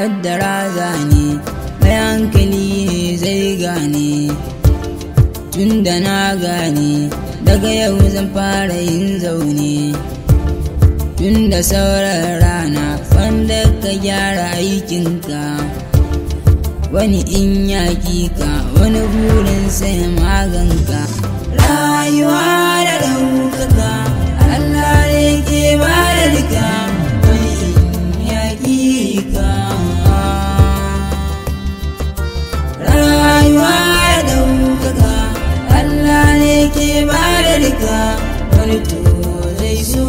kaddara zane mai hankali ne zai gane tun da na gane daga yau zan fara yin zaune tun da sauran rana wanda ka gyara aikinka wani in yaƙi ka wani burin sai maganka rayuwa da ɗaukaka Allah ne ke ba da duka wani in yaƙi ka rayuwa da ɗaukaka Allah ne ke ba da duka wani to zai so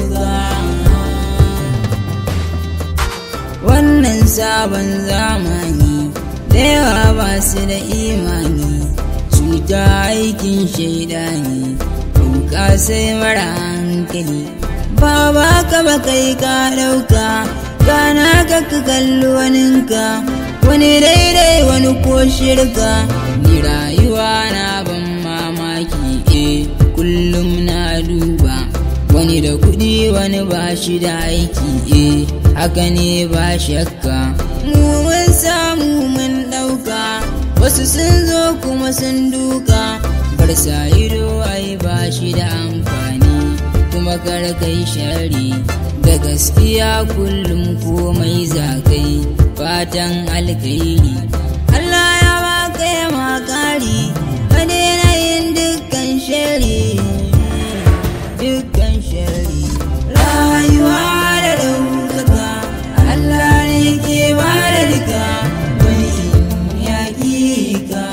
wannan sabon zamani da yawa ba su da imani cuta aikin shaidani ɗauka sai mara hankali ba ba ka ba kai ka ɗauka gana ka ka kalli waninka wani daidai wani ko shirka ni rayuwa na ban mamaki eh kullum na duba wani da kuɗi wani ba shi da aiki eh haka ne ba shakka mu mun samu mun ɗauka wasu sun zo kuma sun duka bar sa ido ai ba shi da amfani kuma kar kai shari da gaskiya kullum komai zakai fatan alkhairi Allah ya baka ya makari ka daina yin dukkan shari dukkan shari rayuwa da ɗaukaka Allah ne ke ba da duka wani yaƙi ka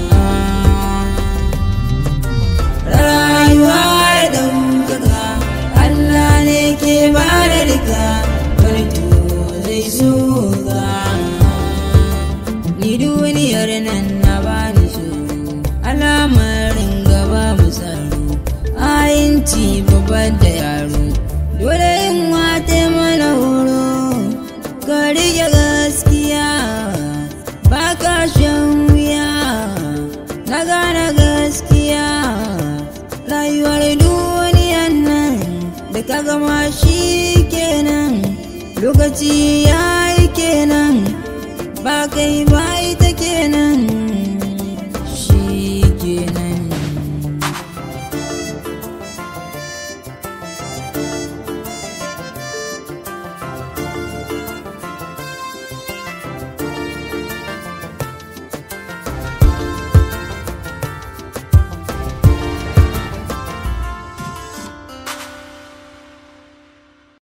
rayuwa da ɗaukaka Allah ne ke ba da duka wani to zai so ka ni duniyar nan na bani tsoro alamarin gaba mu tsaro ayinci babban da yaro dole yin wata mana horo ka rike gaskiya ba ka shan wuya na gane gaskiya rayuwar duniyan nan da ka gama shi kenan lokaci ya yi kenan ba kai ba ita